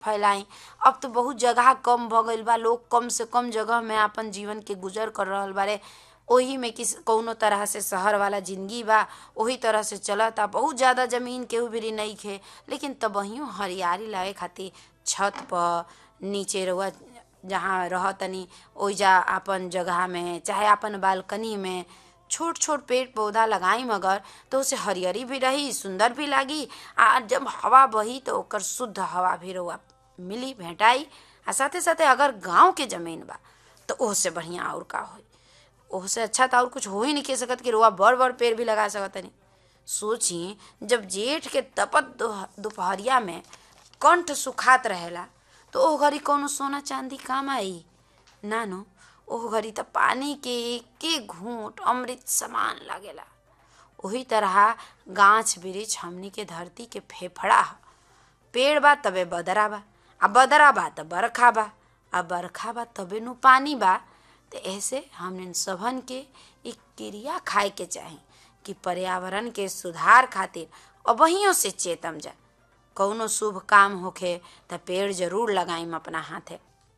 फैलाई अब तो बहुत जगह कम भ गईल बा लोग कम से कम जगह में आपन जीवन के गुजर कर रहल बारे ओही में किस कौनो तरह से शहर वाला जिंदगी बा ओही तरह से चलता बहुत ज्यादा जमीन केहू भी नइखे लेकिन तबहियो हरियाली लागे खातिर छत पर नीचे रहुआ जहाँ रहतनी ओइजा आपन जगह में चाहे आपन बालकनी में छोट छोट पेड़ पौधा लगाई मगर तो उसे हरियरी भी रही सुंदर भी लागी आ जब हवा बही तो ओकर शुद्ध हवा भी रहुआ मिली भेटाई आ साथे साथे अगर गांव के जमीन बा तो ओहसे बढ़िया और का होई ओहसे अच्छा तो और कुछ हो ही नहीं कह सकत कि रुआ बड़ बड़ पेड़ भी लगा सकत नहीं सोची जब जेठ के तपत दोपहरिया में कंठ सुखात रहेला तो ओ घड़ी कौनो सोना चांदी काम आई ना नो ओह घड़ी त पानी के एके घूंट अमृत समान लागेला ओही तरह गाछ वृक्ष हमनी के धरती के फेफड़ा ह पेड़ बा तबे बदरा बा आ बदरा बा त बरखा बा आ बरखा बा तबे नु पानी बा तो ऐसे हमने सबन के एक क्रिया खाए के चाही कि पर्यावरण के सुधार खातिर अबहियों से चेतम जा कौनो शुभ काम होखे त पेड़ जरूर लगाइम अपना हाथे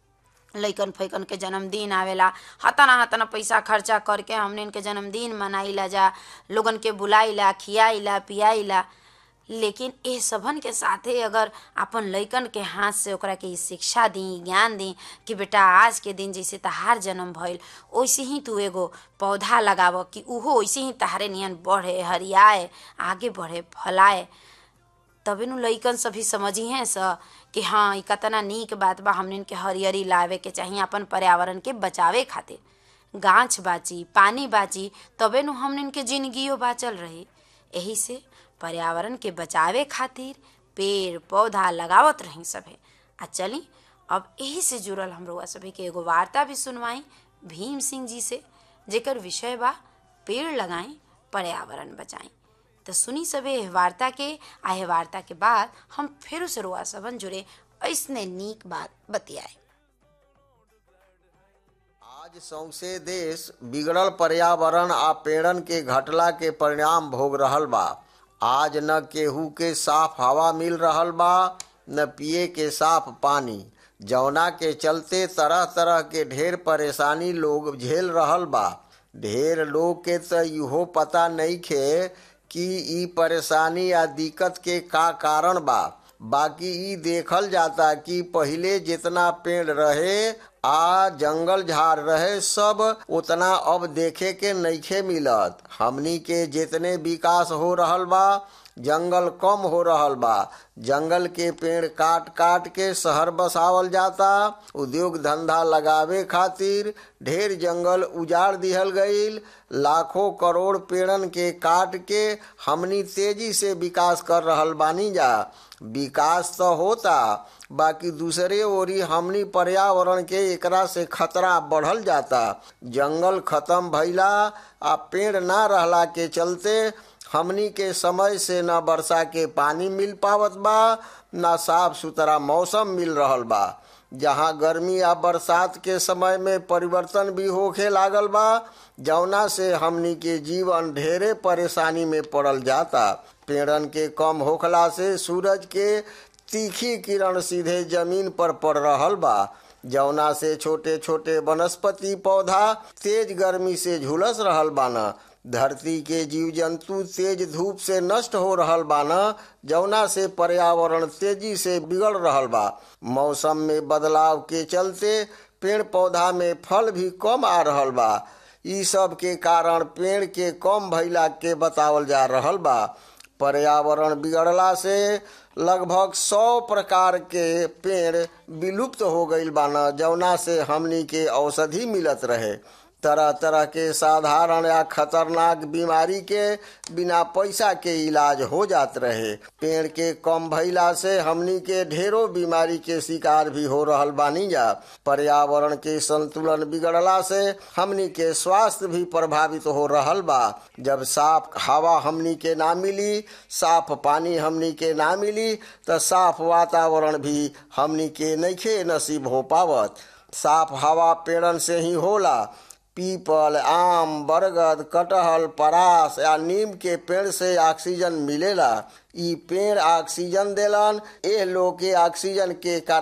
लइकन फैकन के जन्मदिन आवेला हतना हतना पैसा खर्चा करके हमने इनके जन्मदिन मनाइला जा लोगन के बुलाइला खियाइला पियाइला लेकिन ए सबन के साथे अगर अपन लइकन के हाथ से ओकरा के शिक्षा दी ज्ञान दी कि बेटा आज के दिन जैसे तहार जन्म भइल वैसे ही तू एगो पौधा लगाव कि उहो वैसे ही तहारे नियन बढ़े हरियाए आगे बढ़े फलाए तबे नु लइकन सभी समझी हैं स कि हाँ ई कतना नीक बात बा हमने के हरियरी लावे के चाहिए अपन पर्यावरण के बचावे खातिर गाछ बाची पानी बाची तबे नु हमने के जिंदगियो बाचल रही यही से पर्यावरण के बचावे खातिर पेड़ पौधा लगावत रही सभे आ चली अब यही से जुड़ल हम रउआ सभी के एगो वार्ता भी सुनवाई भीम सिंह जी से जेकर विषय बा पेड़ लगाई पर्यावरण बचाई तो सुनी सबे एह वार्ता के आ एह वार्ता के बाद हम फिर से रुआ सबन जुड़े ऐसने नीक बात बतियाए आज सौंसे देश बिगड़ल पर्यावरण आ पेड़न के घटला के परिणाम भोग रहल बा आज न केहू के साफ हवा मिल रहल बा न पिए के साफ पानी जौना के चलते तरह तरह के ढेर परेशानी लोग झेल रहल बा ढेर लोग के तो इहो पता नहीं खे कि ई परेशानी या दिक्कत के का कारण बा बाकी ई देखल जाता कि पहिले जितना पेड़ रहे आ जंगल झाड़ रहे सब उतना अब देखे के नइखे मिलत हमनी के जितने विकास हो रहल बा जंगल कम हो रहल बा जंगल के पेड़ काट काट के शहर बसावल जाता उद्योग धंधा लगावे खातिर ढेर जंगल उजाड़ दिहल गईल लाखों करोड़ पेड़न के काट के हमनी तेजी से विकास कर रहल बानी जा विकास तो होता बाकी दूसरे ओरी हमनी पर्यावरण के एकरा से खतरा बढ़ल जाता जंगल खत्म भइला आ पेड़ ना रहला के चलते हमनी के समय से न वर्षा के पानी मिल पावत बा न साफ सुथरा मौसम मिल रहल बा जहाँ गर्मी या बरसात के समय में परिवर्तन भी होखे लागल बा जौना से हमनी के जीवन ढेरे परेशानी में पड़ल जाता पेड़न के कम होखला से सूरज के तीखी किरण सीधे जमीन पर पड़ रहल बा जौना से छोटे छोटे वनस्पति पौधा तेज गर्मी से झुलस रहल बाना धरती के जीव जंतु तेज धूप से नष्ट हो रहल बाना जौना से पर्यावरण तेजी से बिगड़ रहल बा मौसम में बदलाव के चलते पेड़ पौधा में फल भी कम आ रहल बा ई सब के कारण पेड़ के कम भइला के बतावल जा रहल बा पर्यावरण बिगड़ला से लगभग सौ प्रकार के पेड़ विलुप्त हो गईल बाना जौना से हमनी के औषधि मिलत रहे तरह तरह के साधारण या खतरनाक बीमारी के बिना पैसा के इलाज हो जात रहे पेड़ के कम भइला से हमनी के ढेरों बीमारी के शिकार भी हो रहल बानी जा पर्यावरण के संतुलन बिगड़ला से हमनी के स्वास्थ्य भी प्रभावित हो रहल बा जब साफ हवा हमनी के ना मिली साफ पानी हमनी के ना मिली तो साफ वातावरण भी हमनी के नइखे नसीब हो पावत साफ हवा पेड़न से ही होला पीपल आम बरगद कटहल परास या नीम के पेड़ से ऑक्सीजन मिलेला इ पेड़ ऑक्सीजन देलन ए लोग के ऑक्सीजन के